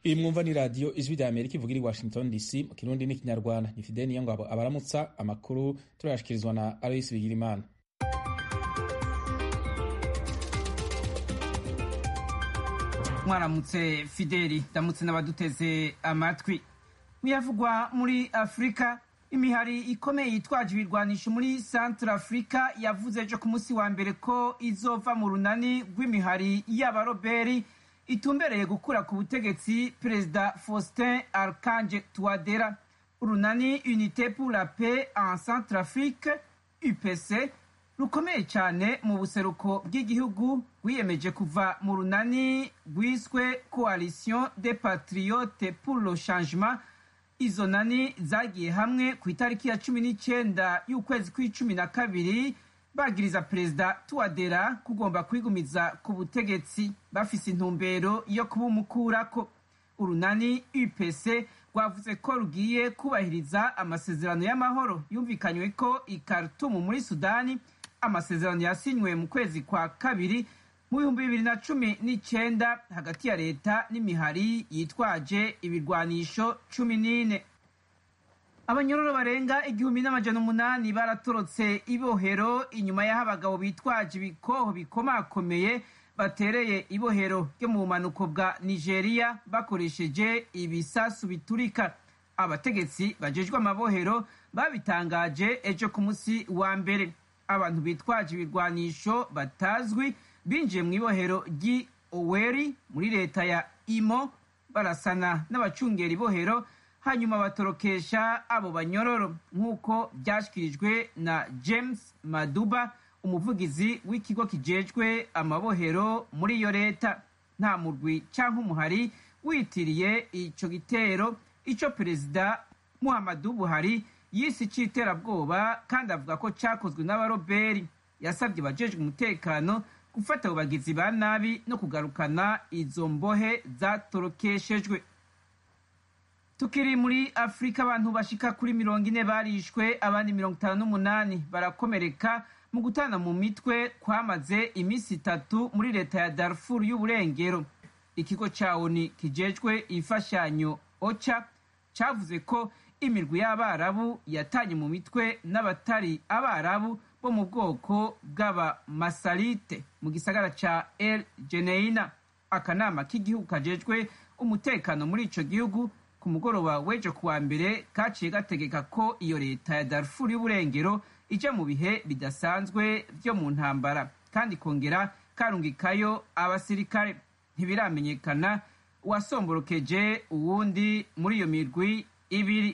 iyi mwumva ni radiyo ijwi rya amerika ivugira i washington dc mu kirundi n'ikinyarwanda ni fideni niyo ngabo abaramutsa amakuru turayashikirizwa na aloyisi bigirimana mwaramutse fideli ndamutse n'abaduteze amatwi muyavugwa muri afurika imihari ikomeye yitwaje ibirwanisho muri centre afurika yavuze ejo ku munsi wa mbere ko izova mu runani rw'imihari y'abaroberi itumbereye gukura ku butegetsi perezida faustin archange touadera urunani unité pour la paix en centre afrique upc rukomeye cyane mu buseruko bw'igihugu rwiyemeje kuva mu runani rwiswe coalition des patriotes pour le changement izo nani zagiye hamwe ku itariki ya cumi n'icyenda y'ukwezi kw'icumi na kabiri bagiriza perezida tuwadera kugomba kwigumiza ku butegetsi bafise intumbero yo kubumukurako urunani upc rwavuze ko rugiye kubahiriza amasezerano y'amahoro yumvikanywe ko i Khartoum muri sudani amasezerano yasinywe mu kwezi kwa kabiri mu bihumbi bibiri na cumi n'icyenda hagati ya leta n'imihari yitwaje ibirwanisho cumi n'ine abanyororo barenga igihumbi n'amajana umunani baratorotse ibohero inyuma y'aho abagabo bitwaje ibikoho bikomakomeye batereye ibohero ryo mu bumanuko bwa nigeria bakoresheje ibisasu biturika abategetsi bajejwe amabohero babitangaje ejo ku munsi wa mbere abantu bitwaje ibirwanisho batazwi binjiye mu ibohero ry'i oweri muri leta ya imo barasana n'abacungera ibohero hanyuma batorokesha abo banyororo nk'uko byashyikirijwe na james maduba umuvugizi w'ikigo kijejwe amabohero muri iyo leta nta murwi cyangwa umuhari witiriye icyo gitero icyo perezida muhammadu buhari yisi cy'iterabwoba kandi avuga ko cyakozwe n'abaroberi yasabye abajejwe umutekano gufata abo bagizi ba nabi no kugarukana izo mbohe zatorokeshejwe tukiri muri afurika abantu bashika kuri mirongo ine barishwe abandi mirongo itanu n'umunani barakomereka mu gutana mu mitwe kwamaze iminsi itatu muri leta ya darfur y'uburengero ikigo ca oni kijejwe imfashanyo ocha cavuze ko imirwi y'abarabu yatanye mu mitwe n'abatari abarabu bo mu bwoko bw'abamasalite mu gisagara ca el geneina akanama k'igihugu kajejwe umutekano muri ico gihugu ku mugoroba w'ejo kuwa mbere kaciye gategeka ko iyo leta ya darfur y'uburengero ija mu bihe bidasanzwe vyo mu ntambara kandi kongera karungikayo abasirikare ntibiramenyekana uwasomborokeje uwundi muri iyo mirwi ibiri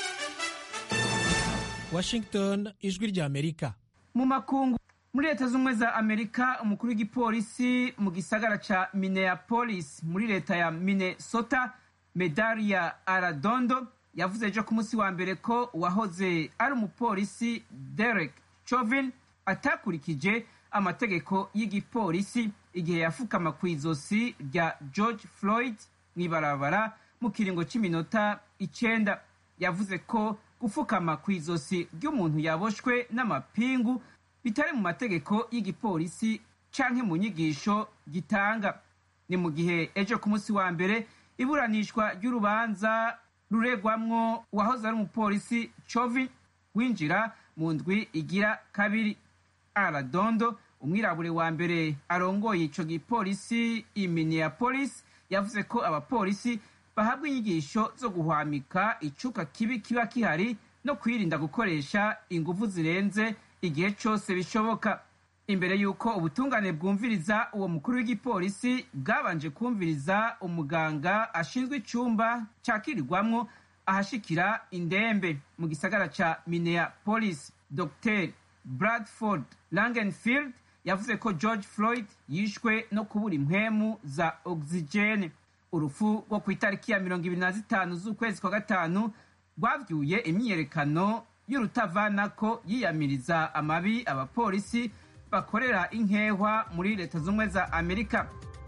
washington ijwi rya amerika mu makungu muri leta z'ubumwe za amerika umukuru w'igipolisi mu gisagara ca minneapolis muri leta ya minnesota medaria aradondo yavuze ejo ku munsi wa mbere ko uwahoze ari umupolisi derek chauvin atakurikije amategeko y'igipolisi igihe yafukama ku izosi rya george floyd mw'ibarabara mu kiringo cy'iminota icenda yavuze ko gufukama ku izosi ry'umuntu yaboshwe n'amapingu bitari mu mategeko y'igipolisi canke mu nyigisho gitanga ni mu gihe ejo ku munsi wa mbere iburanishwa ry'urubanza ruregwamwo uwahoze ari umupolisi chovin winjira mu ndwi igira kabiri aradondo umwirabure wa mbere arongoye ico gipolisi i minneapolis yavuze ko abapolisi bahabwa inyigisho zo guhwamika icuka kibi kiba kihari no kwirinda gukoresha inguvu zirenze igihe cyose bishoboka imbere y'uko ubutungane bwumviriza uwo mukuru w'igipolisi bwabanje kumviriza umuganga ashinzwe icyumba cyakirirwamwo ahashikira indembe mu gisagara ca minneapolis dr bradford langenfield yavuze ko george floyd yishwe no kubura impwemu za oxygene urupfu rwo ku itariki ya mirongo ibiri na zitanu z'ukwezi kwa gatanu rwavyuye imyiyerekano y'urutavanako yiyamiriza amabi abapolisi bakorera inkehwa muri leta z'ubumwe za amerika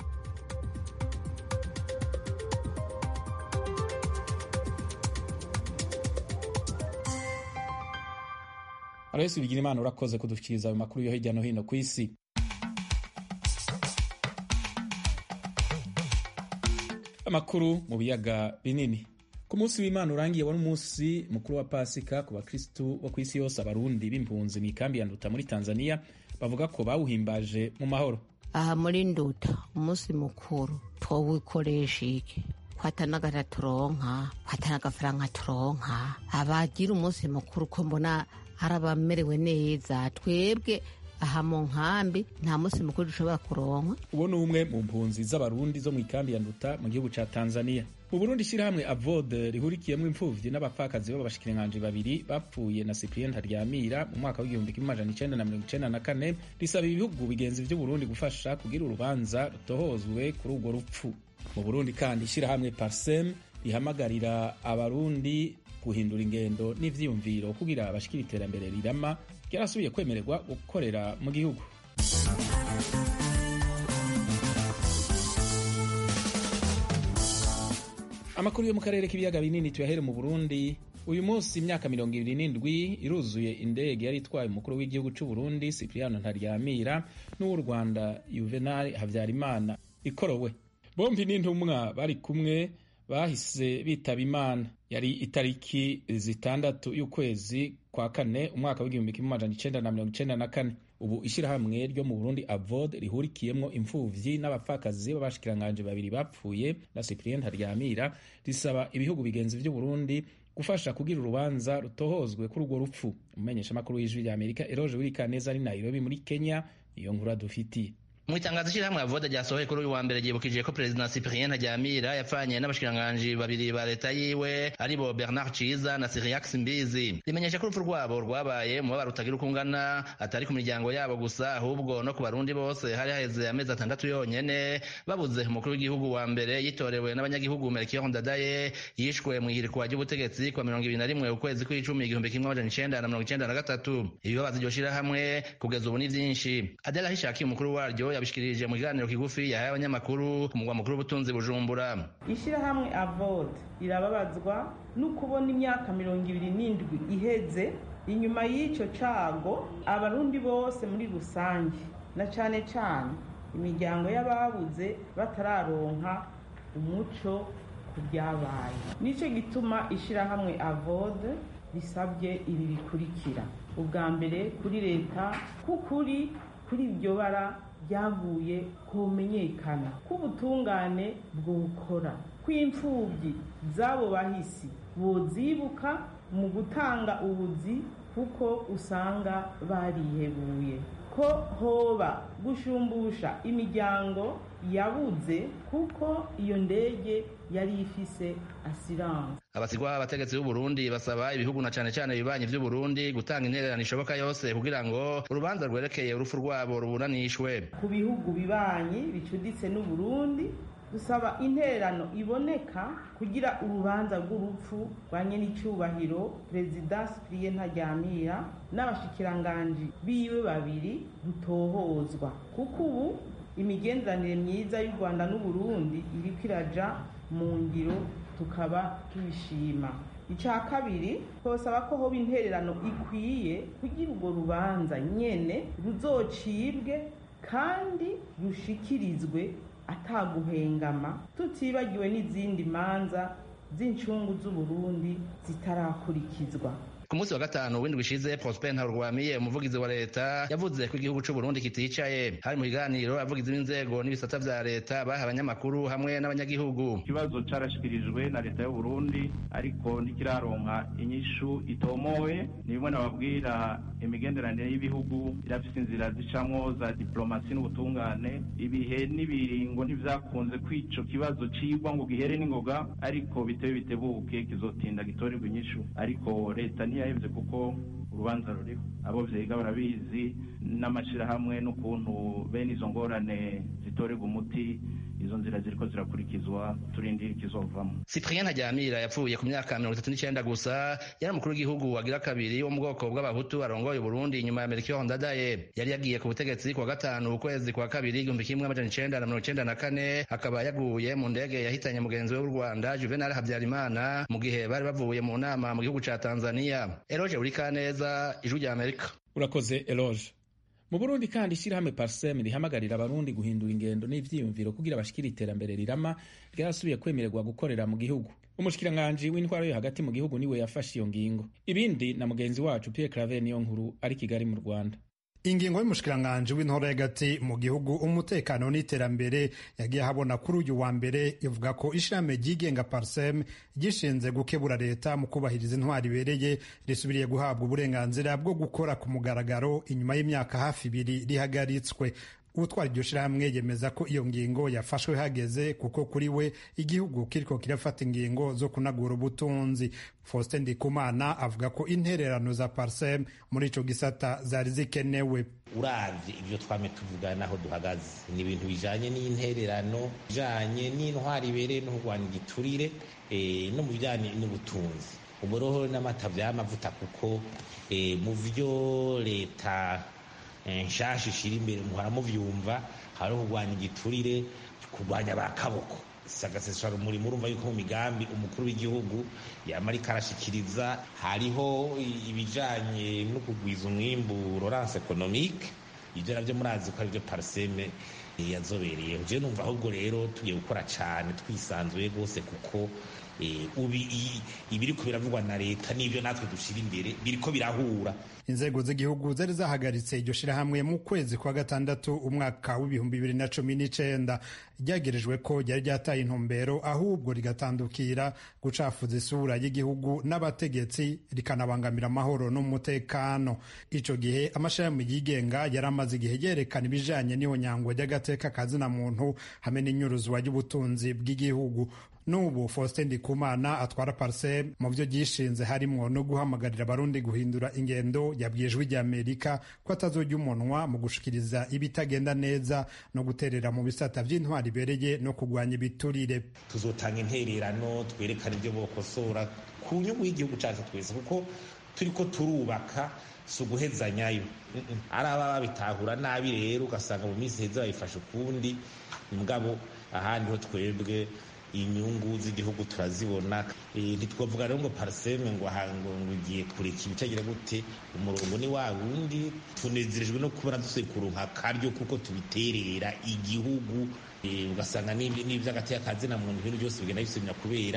aloyesi bigira imana urakoze kudushikiriza ayo makuru yo hirya no hino ku isi amakuru mu biyaga binini ku munsi w'imana urangiye wari umunsi mukuru wa pasika ku bakristu bo ku isi yose abarundi b'impunzi mu ikambi ya nduta muri tanzania bavuga ko bawuhimbaje mu mahoro aha muri nduta umunsi mukuru twawukoresha iki kwatanagara turonka kwatanagafaranga turonka abagira umunsi mukuru ko mbona hari abamerewe neza twebwe aha mu nkambi nta munsi mukuru dushobora kuronka uwo ni umwe mu mpunzi z'abarundi zo mu ikambi ya nduta mu gihugu ca tanzania mu burundi ishyirahamwe avode rihurikiyemo imfuvyi n'abapfakazi b'abashikiranganji babiri bapfuye na cyprien ntaryamira mu mwaka w'igihumbi kimwe amajana icenda na mirongo icenda na kane risaba ibihugu bigenzi vy'uburundi gufasha kugira urubanza rutohozwe kuri urwo rupfu mu burundi kandi ishyirahamwe parsem rihamagarira abarundi guhindura ingendo n'ivyiyumviro kugira abashikira iterambere rirama ryarasubiye kwemererwa gukorera mu gihugu amakuru yo mu karere k'ibiyaga binini tuyahere mu burundi uyu munsi imyaka mirongo ibiri n'indwi iruzuye indege yari itwaye umukuru w'igihugu cy'u burundi cipriano ntaryamira n'uw'u rwanda juvenal habyarimana ikorowe bombi n'intumwa bari kumwe bahise bitaba imana yari itariki zitandatu y'ukwezi kwa kane umwaka w'igihumbi kimwe amajana icenda na mirongo icenda na kane ubu ishyirahamwe ryo mu burundi avod rihurikiyemwo imfuvyi n'abapfakazi b'abashikiranganje babiri bapfuye na cyprien ntaryamira risaba ibihugu bigenzi vy'uburundi gufasha kugira urubanza rutohozwe kuri urwo rupfu umumenyeshamakuru w'ijwi rya amerika eroje wirikaneza ari nairobi muri kenya niyo nkuru adufitiye mu itangazo ishyirahamwe avoda ryasohoye kuri uyu wa mbere ryibukije ko perezida cyprien ntaryamira yapfanye n'abashikiranganji babiri ba leta yiwe aribo bernard ciza na siriax mbizi rimenyesha ko urupfu rwabo rwabaye umubabaro utagira uko ungana atari ku miryango yabo gusa ahubwo no ku barundi bose hari haheze amezi atandatu yonyene babuze umukuru w'igihugu wa mbere yitorewe n'abanyagihugu melchior ndadaye yishwe mu ihirikwa ry'ubutegetsi kwa mirongo ibiri na rimwe ukwezi kw'icumi igihumbi kimwe amajana icenda na mirongo icenda na gatatu ibibabaza iryo shirahamwe kugeza ubu ni vyinshi adela hishaki umukuru waryo yabishikirije mu kiganiro kigufi yahaye abanyamakuru ku mugwa mukuru w'ubutunzi bujumbura ishyirahamwe avod rirababazwa no kubona imyaka mirongo ibiri n'indwi iheze inyuma y'icyo cago abarundi bose muri rusange na cane cane imiryango y'ababuze batararonka umuco ku byabaye nicyo gituma ishyirahamwe avod risabye ibi bikurikira ubwa mbere kuri leta k'ukuri kuri iryo bara byavuye kumenyekana k'ubutungane bwokora kw'imfubyi z'abo bahisi bozibuka mu gutanga ubuzi kuko usanga barihebuye ko hoba gushumbusha imiryango yabuze kuko iyo ndege yari ifise asiranse abasigwa abategetsi b'uburundi basaba ibihugu na cane cane ibibanyi vy'uburundi gutanga intererano ishoboka yose kugira ngo urubanza rwerekeye urupfu rwabo ruburanishwe ku bihugu bibanyi bicuditse n'uburundi dusaba intererano iboneka kugira urubanza rw'urupfu rwa nyenicubahiro perezida cyprien ntaryamira n'abashikiranganji biwe babiri rutohozwa kuko ubu imigenderanire myiza y'u rwanda n'uburundi iriko iraja mu ngiro tukaba tubishima icya kabiri twasaba ko hoba intererano ikwiye kugira urwo rubanza nyene ruzocibwe kandi rushikirizwe ataguhengama tutibagiwe n'izindi manza z'incungu z'uburundi zitarakurikizwa ku munsi wa gatanu w'indwi ishize prosper ntarurwamiye umuvugizi wa leta yavuze ko igihugu c'uburundi kiticaye hari mu kiganiro abavugizi b'inzego n'ibisata vya leta baha abanyamakuru hamwe n'abanyagihugu ikibazo carashikirijwe na leta y'uburundi ariko ntikiraronka inyishu itomowe ni bimwe nababwira imigenderanire y'ibihugu irafise inzira zicamwo za diplomasi n'ubutungane ibihe n'ibiringo ntivyakunze kwico kibazo cigwa ngo gihere n'ingoga ariko bitewe bitebuke kizotinda gitorerwa inyishu ariko leta niyo yahevye kuko urubanza ruriho abo vyiga barabizi n'amashirahamwe n'ukuntu bene izo ngorane zitorerwa umuti izo nzira ziriko zirakurikizwa turindira ikizovamo cyprien ntaryamira yapfuye ku myaka mirongo itatu n'icenda gusa yari umukuru w'igihugu wagira kabiri wo mu bwoko bw'abahutu arongoye uburundi inyuma ya melchior ndadaye yari yagiye ku butegetsi kuwa gatanu ukwezi kwa kabiri igihumbi kimwe amajana icenda na mirongo icenda na kane akaba yaguye mu ndege yahitanye mugenzi we w'u rwanda juvenal habyarimana mu gihe bari bavuye mu nama mu gihugu ca tanzania eroge urikaneza ijwi rya amerika urakoze eloge mu burundi kandi ishyirahamwe parsem rihamagarira abarundi guhindura ingendo n'ivyiyumviro kugira bashikire iterambere rirama ryarasubiye kwemererwa gukorera mu gihugu umushikiranganji w'intwaro yo hagati mu gihugu niwe yafashe iyo ngingo ibindi na mugenzi wacu pierre claver niyo nkuru ari kigali mu rwanda ingingo y'umushikiranganji w'intore hagati mu gihugu umutekano n'iterambere yagiye ahabona kuri uyu wa mbere ivuga ko ishirahamwe ryigenga parsem gishinze gukebura leta mu kubahiriza intwari ibereye risubiriye guhabwa uburenganzira bwo gukora ku mugaragaro inyuma y'imyaka hafi ibiri rihagaritswe utwara iryo shirahamwe yemeza ko iyo ngingo yafashwe hageze kuko kuri we igihugu kiriko kirafata ingingo zo kunagura ubutunzi faustin ndikumana avuga ko intererano za parsem muri ico gisata zari zikenewe uravye ivyo twame tuvuga naho duhagaze ni ibintu bijanye n'intererano bijanye n'intwari ibereye no kurwanya igiturire e, no mu bijanye n'ubutunzi umuroho n'amata vy'amavuta kuko e, mu vyo leta nshasha ishira imbere muhora muvyumva hariho kurwanya igiturire kurwanya ba kaboko sagasesura umurimo urumva yuko mu migambi umukuru w'igihugu yama ariko arashikiriza hariho ibijanye no kugwiza umwimbu lorance economique ivyo navyo murazi ko arivyo parseme yazobereye je numva ahubwo rero tugiye gukora cane twisanzuye rwose kuko ibiriko biravugwa na leta n'ivyo natwe dushira imbere biriko birahura inzego z'igihugu zari zahagaritse iryo shirahamwe mu kwezi kwa gatandatu umwaka w'ibihumbi bibiri na cumi n'icenda ryagerejwe ko ryari ryataye intumbero ahubwo rigatandukira gucafuza isura y'igihugu n'abategetsi rikanabangamira amahoro n'umutekano ico gihe amashirahamwe yigenga yari amaze igihe yerekana ibijanye n'ihonyangwa ry'agateka kazina muntu hamwe n'inyuruzwa ry'ubutunzi bw'igihugu n'ubu faustin ndikumana atwara parsem mu byo gishinze harimwo no guhamagarira abarundi guhindura ingendo yabwiye ijwi ry'amerika ko atazojya umunwa mu gushikiriza ibitagenda neza no guterera mu bisata vy'intwari ibereye no kurwanya ibiturire tuzotanga intererano twerekana ibyo bokosora ku nyungu y'igihugu cacu twese kuko turiko turubaka si uguhezanyayo ari aba babitahura nabi rero ugasanga mu minsi heza bayifashe ukundi mugabo ahandi ho twebwe inyungu z'igihugu turazibona ntitwavuga rero ngo pariseme ngo ngo ugiye kureka ibitagira gute umurongo ni wa wundi tunezerejwe no kubona dusekura nka karyo kuko tubiterera igihugu ugasanga n'iby'agateka kazina muntu ibintu byose bigenda bisubira kubera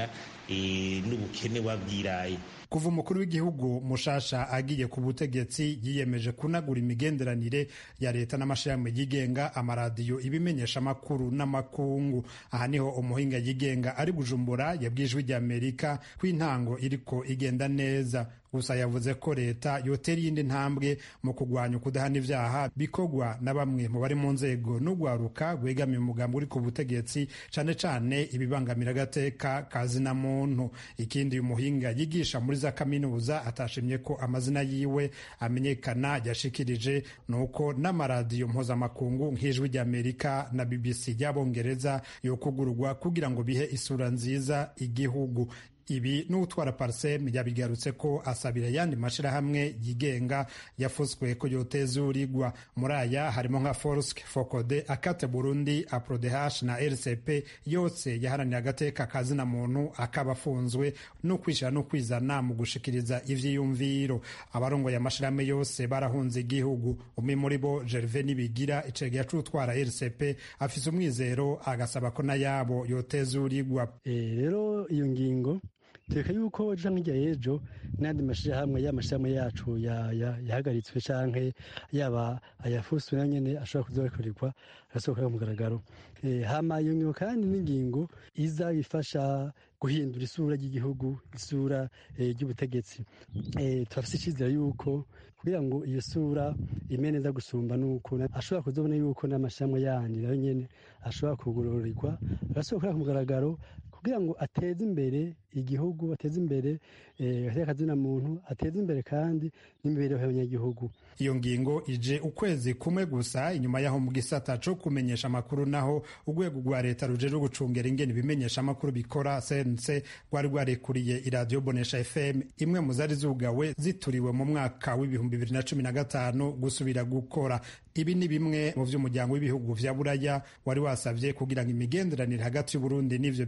n'ubukene wabwiraye kuva umukuru w'igihugu mushasha agiye ku butegetsi yiyemeje kunagura imigenderanire ya leta n'amashirahamwe yigenga amaradiyo ibimenyesha amakuru n'amakungu aha niho umuhinga yigenga ari bujumbura yabwiye ijwi ry'amerika ko intango iriko igenda neza gusa yavuze ko leta yotera iyindi ntambwe mu kurwanya ukudahana ivyaha bikorwa na bamwe mu bari mu nzego n'ugwaruka rwegamiye umugambi uri ku butegetsi cane cane ibibangamira agateka kazina muntu ikindi uyu muhinga yigisha muri za kaminuza atashimye ko amazina yiwe amenyekana yashikirije ni uko n'amaradiyo mpuzamakungu nk'ijwi ry'amerika na bbc ry'abongereza yokugurwa kugira ngo bihe isura nziza igihugu ibi n'utwara parsem yabigarutse ko asabira ayandi mashirahamwe yigenga yafuswe ko yotezurirwa muri aya harimo nka forsk fokode akate burundi aprodeh na rcp yose yaharanira agateka kazina muntu akaba afunzwe no kwishyira no kwizana mu gushikiriza ivyiyumviro abarongoye amashirahamwe yose barahunze igihugu umwe muri bo gerve nibigira icegera c'utwara rcp afise umwizero agasaba ko nayabo yotezurirwa rero iyo ngingo tureka yuko ejo nk'ijya y'ejo n'andi mashyirahamwe y'amashyirahamwe yacu yahagaritswe cyangwa yaba ayafuswe na nyine ashobora kuzakorerwa agasohoka ku mugaragaro hama iyo ngingo kandi n'ingingo iza ifasha guhindura isura ry'igihugu isura ry'ubutegetsi turafite icyizere yuko kugira ngo iyo sura ime neza gusumba nuko ashobora kuzabona yuko n'amashyirahamwe yandi nayo nyine ashobora kugororerwa agasohoka ku mugaragaro kugira ngo ateze imbere igihugu ateze imbere akazina muntu ateze imbere kandi n'imibereho y'abanyagihugu iyo ngingo ije ukwezi kumwe gusa inyuma y'aho mu gisata co kumenyesha amakuru naho urwego rwa leta rujejwe gucungera ingene ibimenyesha amakuru bikora cnc rwari rwarekuriye iradiyo bonesha fm imwe mu zari zugawe zituriwe mu mwaka w'ibihumbi bibiri na cumi na gatanu gusubira gukora ibi ni bimwe mu vy'umuryango w'ibihugu vya buraya wari wasavye kugira ngo imigenderanire hagati y'uburundi n'ivyo bihugu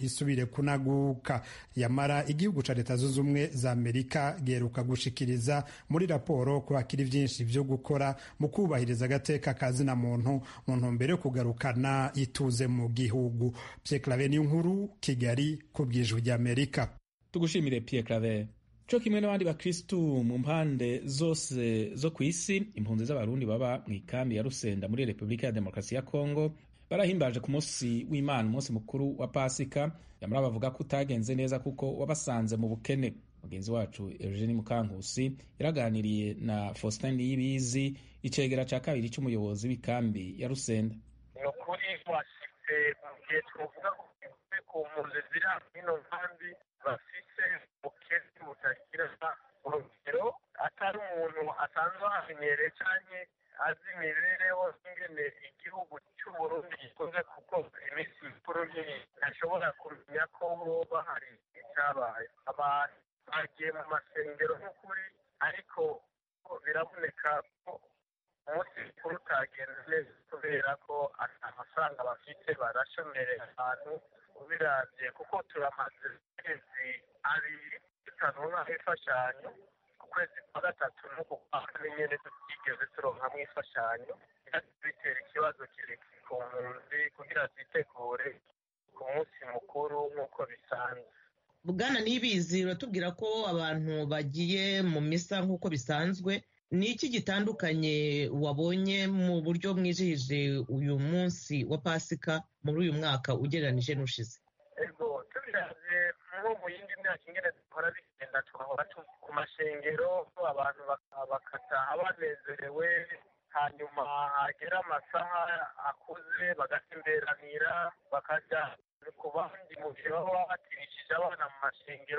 isubire kunaguka yamara igihugu ca leta zunze ubumwe za amerika giheruka gushikiriza muri raporo ko hakiri vyinshi vyo gukora mu kubahiriza agateka ka zina muntu mu ntumbero yo kugarukana ituze mu gihugu Pierre Claver nkuru kigali ku bw'ijwi ry'amerika tugushimire Pierre Claver co kimwe n'abandi bakristu mu mpande zose zo ku isi impunzi z'abarundi baba mu ikambi ya rusenda muri repubulika ya demokarasi ya kongo barahimbaje ku munsi w'imana umunsi mukuru wa pasika yamara bavuga ko utagenze neza kuko wabasanze mu bukene mugenzi wacu eugenie mukankusi yaraganiriye na faustin niyibizi icegera ca kabiri c'umuyobozi w'ikambi ya rusenda ni ukuri washitse mu gihe twovuga ko ku mpunzi ziri hino nkambi bafise ubukene butagira urugero atari umuntu asanzwe ahamenyereye canke azi imibereho ingene igihugu c'uburundi gikoze kuko iminsi mikuru ntashobora kumenya ko hoba hari icabaye abantu bagiye mu masengero nk'ukuri ariko biraboneka ko umunsi mukuru utagenze neza kubera ko ata mafaranga bafite barashomereye ahantu ubiravye kuko turamaze amezi abiri tutanonka imfashanyo ukwezi kwa gatatu n'uku kwa kane nyene tutigeze turonkamwo imfashanyo bitera ikibazo kirekire ku mpunzi kugira zitegure ku munsi mukuru nk'uko bisanzwe bwana nibizi uratubwira ko abantu bagiye mu misa nk'uko bisanzwe ni iki gitandukanye wabonye mu buryo mwijihije uyu munsi wa pasika muri uyu mwaka ugereranije n'ushize ego tubiravye nko mu yindi myaka ingene duhora bigenda twahora ku mashengero abantu bakataha banezerewe hanyuma hagera amasaha akuze bagatemberanira bakaja ku bandi mu gihe baba batirishije abana mu mashengero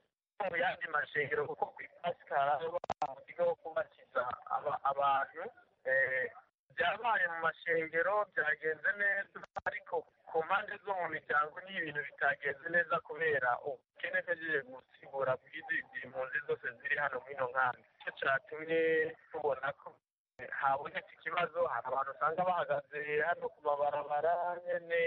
mu yandi mashengero kuko ku ipasika haraba uburyo bwo kubatiza abantu byabaye mu mashengero byagenze neza ariko ku mpande zo mu miryango ni ibintu bitagenze neza kubera ubukene bwagiye gusigura bw'izi impunzi zose ziri hano muri ino nkambi icyo cyatumye tubona ko habonetse ikibazo hari abantu usanga bahagaze hano ku mabarabara nyene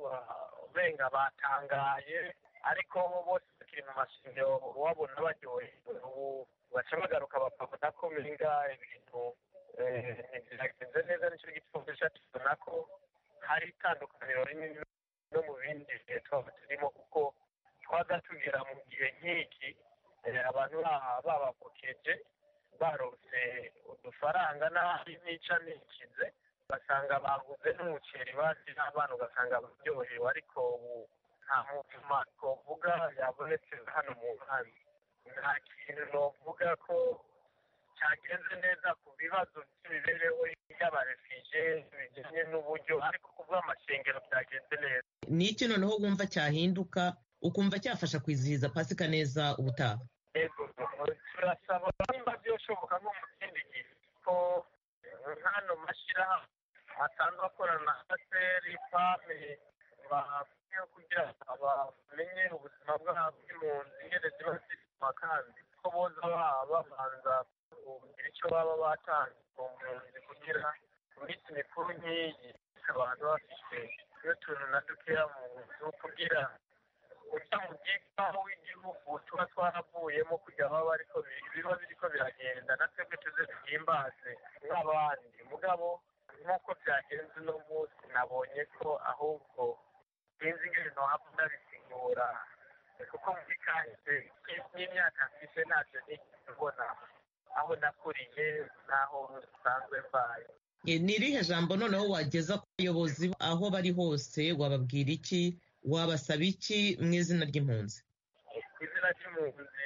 ubenga batangaye ariko bose bakiri mu mashengero wabona baryohewe ubu baca bagaruka bakabona ko menga ibintu ntibyagenze neza nicyo gipfundisha tubona ko hari itandukaniro rinini no mu bindi bihe twaba turimo kuko twaza tugera mu gihe nk'iki abantu babakokeje barose udufaranga n'ahari nica nikize ugasanga baguze n'umuceri basi n'abana ugasanga baryohewe ariko ubu nta muvuma twovuga yabonetse hano mu nkambi nta kintu novuga ko cyagenze neza ku bibazo by'imibereho y'abarefije bijyanye n'uburyo ariko ku bw'amashengero byagenze neza ni iki noneho wumva cyahinduka ukumva cyafasha kwizihiza pasika neza ubutaha ego turasaba nimba byoshoboka nko mu kindi gihe ko nk'ano mashyirahamwe asanzwe akorana na aseri pame bakwiye kugira bamenye ubuzima bwabo bw'impunzi ingene ziba ziri mu makambi ko boza babanza kugira icyo baba batanze ku mpunzi kugira iminsi mikuru nk'iyi abantu bafite n'utuntu na dukeya mu nzu kugira ujya mu bwitaho w'igihugu tuba twaravuyemo kugira baba bariko biba biriko biragenda na twebwe tuze duhimbaze nk'abandi mugabo nk'uko byagenze uno munsi nabonye ko ahubwo sinzi ingene nohava ndabisigura kuko muri kahise n'imyaka mfise ntacyo nigeze mbona aho nakuriye n'aho nsanzwe mbaye ni irihe jambo noneho wageza ku bayobozi aho bari hose wababwira iki wabasaba iki mu izina ry'impunzi ku izina ry'impunzi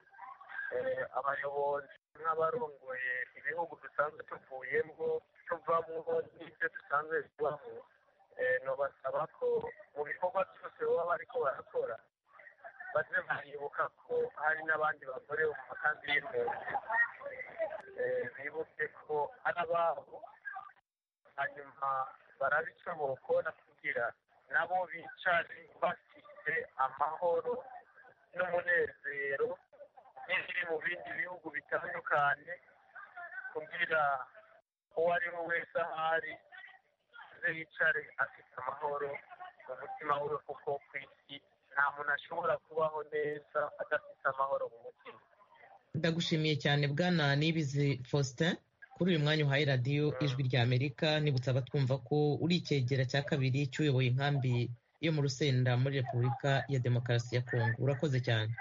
abayobozi nk'abarongoye ibihugu dusanzwe tuvuyemo tuvamo n'ibyo dusanzwe tubamo nobasaba ko mu bikorwa byose baba bariko barakora baze baribuka ko hari n'abandi bagore mu makambi y'impunzi bibuke ko ari ababo hanyuma barabica bokora kugira nabo bicare bafite amahoro n'umunezero n'ibiri mu bindi bihugu bitandukanye kugira uwo ari we wese ahari aze yicare afite amahoro mu mutima we kuko ku isi nta muntu ashobora kubaho neza adafite amahoro mu mutima ndagushimiye cyane bwana nibizi faustin kuri uyu mwanya uhaye radiyo ijwi rya amerika nibutsa abatwumva ko uri icyegera cya kabiri cy'uyoboye inkambi yo mu rusenda muri repubulika ya demokarasi ya kongo urakoze cyane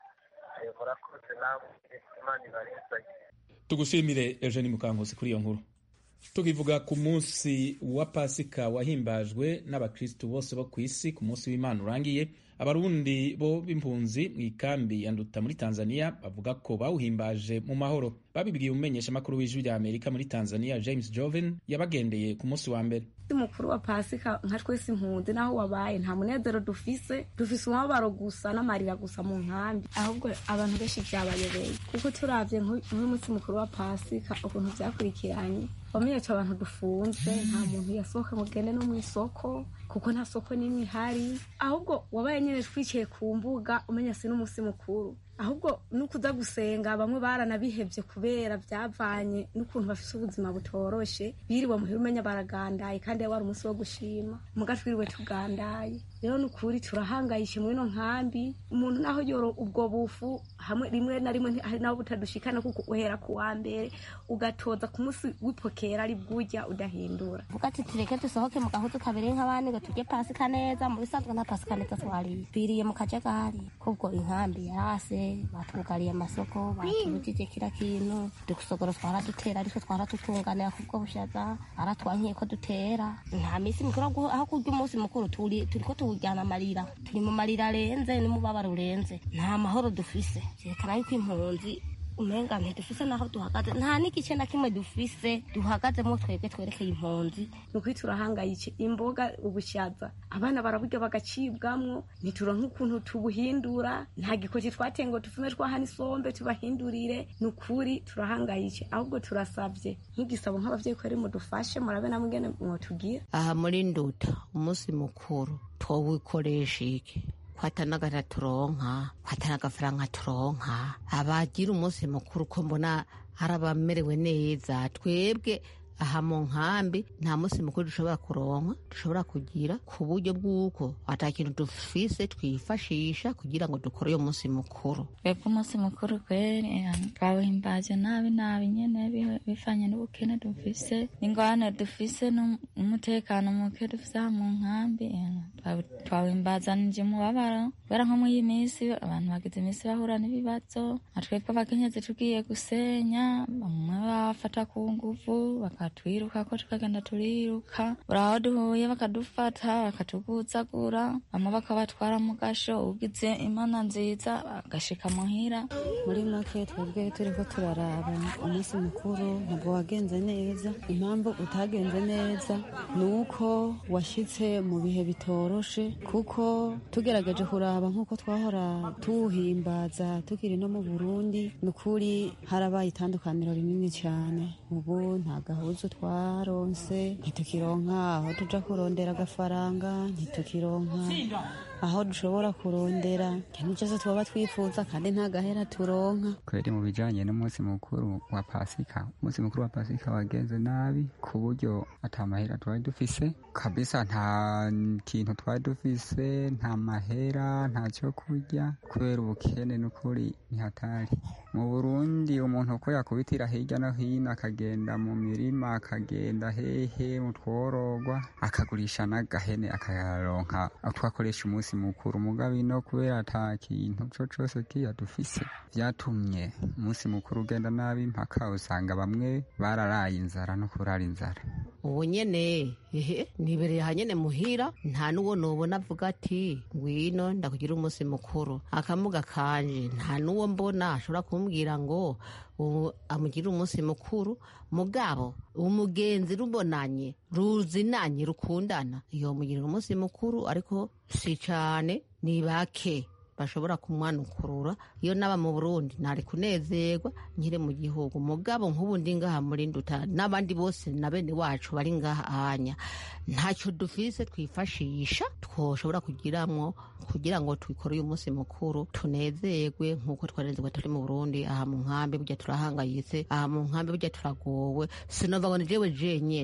murakoze namwe imana ibarinzanye tugushimire eugene mukankusi kuri iyo nkuru tukivuga ku munsi wa pasika wahimbajwe n'abakristu bose bo ku isi ku munsi w'imana urangiye abarundi bo b'impunzi mu ikambi ya nduta muri tanzania bavuga ko bawuhimbaje mu mahoro babibwiye umumenyeshamakuru w'ijwi rya amerika muri tanzania james joven yabagendeye ku munsi wa mbere mukuru wa pasika nka twese impunzi naho wabaye nta munezero dufise dufise umubabaro gusa n'amarira gusa mu nkambi ahubwo abantu benshi byabayobeye kuko turavye nk'umunsi mukuru wa pasika ukuntu vyakurikiranye wamenyetse abantu dufunze nta muntu yasohoka ngo gende no mu isoko kuko nta soko n'imwe ihari ahubwo wabaye nyine twicaye ku mbuga umenya si n'umunsi mukuru ahubwo nukuza gusenga bamwe baranabihevye kubera byavanye n'ukuntu bafise ubuzima butoroshe biriwe muhira umenya baragandaye kandi wari umunsi wo gushima muga twiriwe tugandaye rero nukuri turahangayishe muri ino nkambi umuntu naho yoro ubwo bufu hamwe rimwe na rimwe hari naho butadushikana kuko uhera ku wa mbere ugatoza ku munsi w'ipokera ari bwujya udahindura vuga ati tureke dusohoke mu gahuzu kabiri nk'abandi ngo turye pasika neza mu bisanzwe nta pasika neza twariye biriye mu kajagari kubwo inkambi yarase batwugariye amasoko batubujije kira kintu dusogoro twaradutera ariko twaratutunganira kubwo bushaza aratwankiye ko dutera nta minsi mikuru aho kurya umunsi mukuru turi turiko tuwujyana amarira turi mu marira arenze n'umubabaro urenze nta mahoro dufise vyerekana yuko impunzi umenga ntidufise naho duhagaze nta n'igice na kimwe dufise duhagazemo twebwe twerekeye impunzi ni ukuri turahangayike imboga ubushaza abana baraburya bagacibwamwo ntituronka ukuntu tubuhindura nta gikoti twateye ngo tufume twahana isombe tubahindurire ni ukuri turahangayike ahubwo turasavye nk'igisabo nk'abavyeyi kweri mudufashe murabe namwe ingene mwotugira aha muri nduta umunsi mukuru twowikoresha iki kwatanaga turonka kwatana agafaranga turonka abagira umunsi mukuru ko mbona hari abamerewe neza twebwe aha mu nkambi nta munsi mukuru dushobora kuronka dushobora kugira ku buryo bw'uko ata kintu dufise twifashisha kugira ngo dukore uyo munsi mukuru twebwe umunsi mukuru kweri twawuhimbaje nabi nabi nyene bifanye n'ubukene dufise n'ingorane dufise n'umutekano muke dufise aha mu nkambi twawuhimbazanije umubabaro kubera nko muri iyi minsi abantu bagize iminsi bahura n'ibibazo na twebwe abakenyezi tugiye gusenya bamwe bafata ku nguvu bakatwiruka ko tukagenda turiruka buri aho duhuye bakadufata bakatuguzagura bamwe bakabatwara mu gasho ugize imana nziza bagashika muhira muri make twebwe turiko turaraba umunsi mukuru ntabwo wagenze neza impamvu utagenze neza ni uko washyitse mu bihe bitoroshe kuko tugerageje kuraba nk'uko twahora tuwuhimbaza tukiri no mu burundi ni ukuri harabaye itandukaniro rinini cyane ubu nta gahuzu twaronse ntitukironka aho tuja kurondera agafaranga ntitukironka aho dushobora kurondera ikintu cyose twaba twifuza kandi nta gahera turonka kweri mu bijanye n'umunsi mukuru wa pasika umunsi mukuru wa pasika wagenze nabi ku buryo ata mahera twari dufise kabisa nta kintu twari dufise nta mahera nta cyo kurya kubera ubukene n'ukuri ntihatari mu burundi umuntu uko yakubitira hirya no hino akagenda mu mirima akagenda hehe mu tworogwa akagurisha n'agahene akayaronka twakoresha umunsi mukuru mugabe no kubera ata kintu co cose kiya dufise vyatumye umunsi mukuru ugenda nabi mpaka usanga bamwe bararaye inzara no kurara inzara ubu nyene ehe nibereye hanyene muhira nta n'uwo nobona avuga ati ngwino ndakugira umunsi mukuru akamuga kanje nta n'uwo mbona ashobora kumbwira ngo amugire umunsi mukuru mugabo umugenzi rubonanye ruzinanye rukundana iyo mugirira umunsi mukuru ariko si cane ni bake bashobora kumwanukurura iyo naba mu burundi ntari kunezerwa nkiri mu gihugu mugabo nk'ubu ndi ngaha muri nduta n'abandi bose na bene wacu bari ngaha anya ntacyo dufise twifashisha twoshobora kugiramwo kugira ngo twikore uyu munsi mukuru tunezerwe nk'uko twarenzerwa turi mu burundi aha mu nkambi burya turahangayitse aha mu nkambi burya turagowe sinova ngo ni jewe jenyene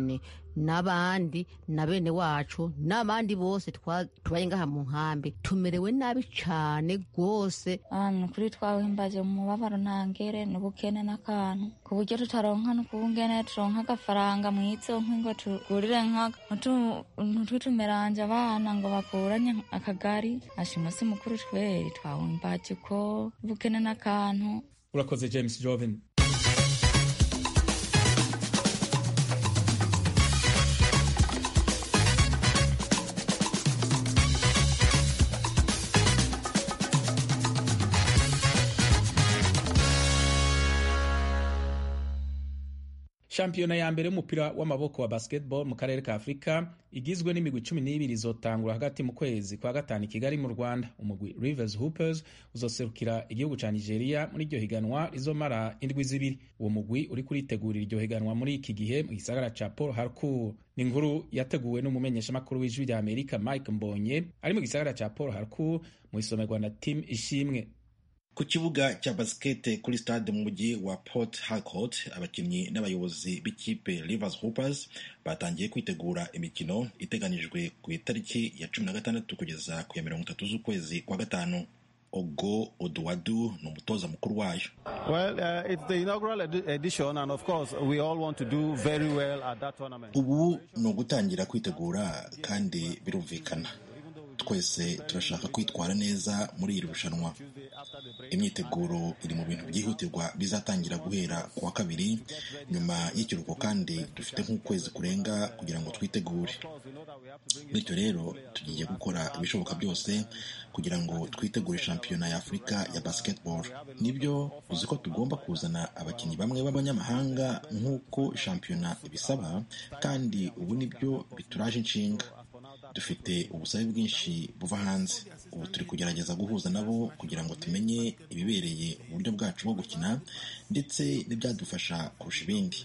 n'abandi na bene wacu n'abandi bose tubaye ngaha mu nkambi tumerewe nabi cane rwose ahantu kuri twawimbaje mu mubabaro ntangere n'ubukene n'akantu ku buryo tutaronka n'ukungene turonka agafaranga mwizo nk'ingo tugurire nk'utuntu twitumeranje abana ngo bakuranye akagari asha umunsi mukuru tweri twawimbaje ko ubukene n'akantu urakoze james joven shampiyona ya mbere y'umupira w'amaboko wa basketball mu karere ka afurika igizwe n'imigwi cumi n'ibiri izotangura hagati mu kwezi kwa gatanu i kigali mu rwanda umugwi rivers hoopers uzoserukira igihugu ca nigeria muri iryo higanwa rizomara indwi zibiri uwo mugwi uri kuritegurira iryo higanwa muri iki gihe mu gisagara ca paul harcourt ni inkuru yateguwe n'umumenyeshamakuru w'ijwi rya amerika mike mbonye ari mu gisagara ca paul harcourt mu isomerwa na tim ishimwe ku kibuga cya basikete kuri stade mu mujyi wa port harcourt abakinnyi n'abayobozi b'ikipe rivers hoopers batangiye kwitegura imikino iteganijwe ku itariki ya cumi na gatandatu kugeza ku ya mirongo itatu z'ukwezi kwa gatanu ogo oduwadu ni umutoza mukuru wayo well, uh, it's the inaugural edition and of course we all want to do very well at that tournament. ubu ni ugutangira kwitegura kandi birumvikana twese turashaka kwitwara neza muri iri rushanwa imyiteguro iri mu bintu byihutirwa bizatangira guhera ku wa kabiri nyuma y'ikiruhuko kandi dufite nk'ukwezi kurenga kugira ngo twitegure bityo rero tugiye gukora ibishoboka byose kugira ngo twitegure shampiyona ya afurika ya basketball nibyo uzi ko tugomba kuzana abakinnyi bamwe b'abanyamahanga nk'uko shampiyona ibisaba kandi ubu nibyo bituraje inshinga dufite ubusabe bwinshi buva hanze ubu turi kugerageza guhuza nabo kugira ngo tumenye ibibereye uburyo bwacu bwo gukina ndetse n'ibyadufasha kurusha ibindi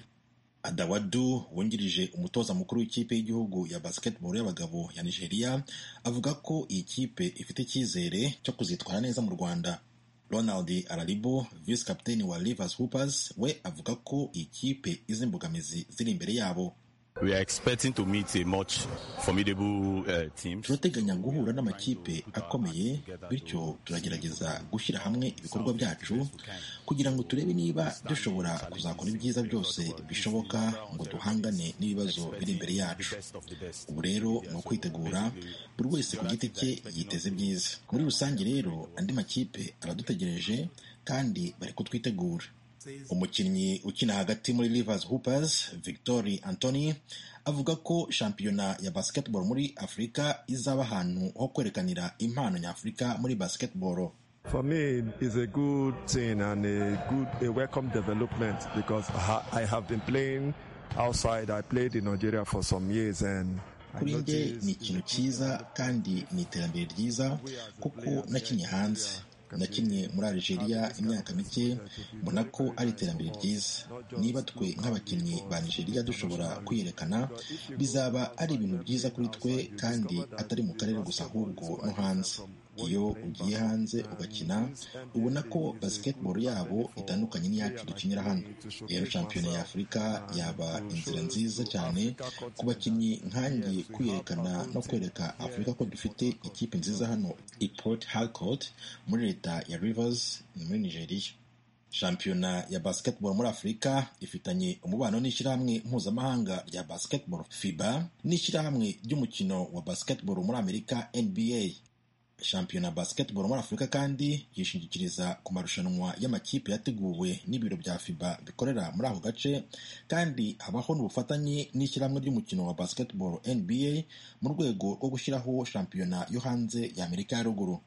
adawadu wungirije umutoza mukuru w'ikipe y'igihugu ya basketball y'abagabo ya nigeria avuga ko iyi kipe ifite icyizere cyo kuzitwara neza mu rwanda ronald araribo visi kapiteni wa rivers hoopers we avuga ko iyi kipe izi imbogamizi ziri imbere yabo We are expecting to meet a much formidable uh, team. turateganya guhura n'amakipe akomeye bityo turagerageza gushyira hamwe ibikorwa byacu kugira ngo turebe niba dushobora kuzakora ibyiza byose bishoboka ngo duhangane n'ibibazo biri imbere yacu ubu rero ni ukwitegura buri wese ku giti cye yiteze byiza muri rusange rero andi makipe aradutegereje kandi bari kutwitegura umukinnyi ukina hagati muri Rivers Hoopers Victory Anthony avuga ko shampiyona ya basketball muri Afurika izaba ahantu ho kwerekanira impano nyafurika muri basketball For me, it's a good thing and a good, a welcome development because I have been playing outside. I played in Nigeria for some years and kuri njye ni ikintu cyiza kandi ni iterambere ryiza kuko nakinnye hanze nakinnye muri Algeria imyaka mike mbona ko ari iterambere ryiza niba twe nk'abakinnyi ba Nigeria dushobora kwiyerekana bizaba ari ibintu byiza kuri twe kandi atari mu karere gusa ahubwo no hanze iyo ugiye hanze ugakina ubona ko basketball yabo itandukanye n'iyacu dukinira hano rero shampiyona ya afurika yaba inzira nziza cyane ku bakinnyi nkanjye kwiyerekana no kwereka afurika ko dufite ikipe nziza hano i port harcourt muri leta ya rivers ni muri nigeria shampiyona ya basketball muri afurika ifitanye umubano n'ishyirahamwe mpuzamahanga rya basketball fiba n'ishyirahamwe ry'umukino wa basketball muri amerika nba shampiyona basketball muri afurika kandi yishingikiriza ku marushanwa y'amakipe yateguwe n'ibiro bya fiba bikorera muri ako gace kandi habaho n'ubufatanye n'ishyirahamwe ry'umukino wa basketball nba mu rwego rwo gushyiraho shampiyona yo hanze ya amerika ya ruguru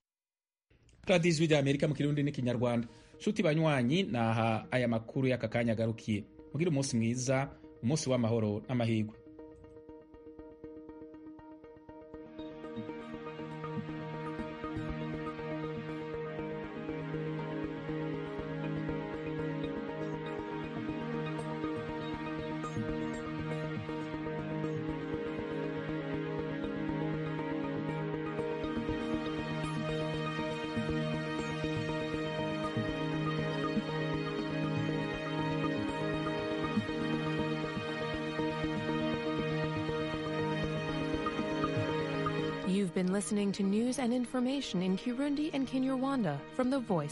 radiyo ijwi rya amerika mu kirundi n'ikinyarwanda nshuti banywanyi naha aya makuru y'aka kanya agarukiye mugire umunsi mwiza umunsi w'amahoro n'amahirwe You've been listening to news and information in Kirundi and Kinyarwanda from the Voice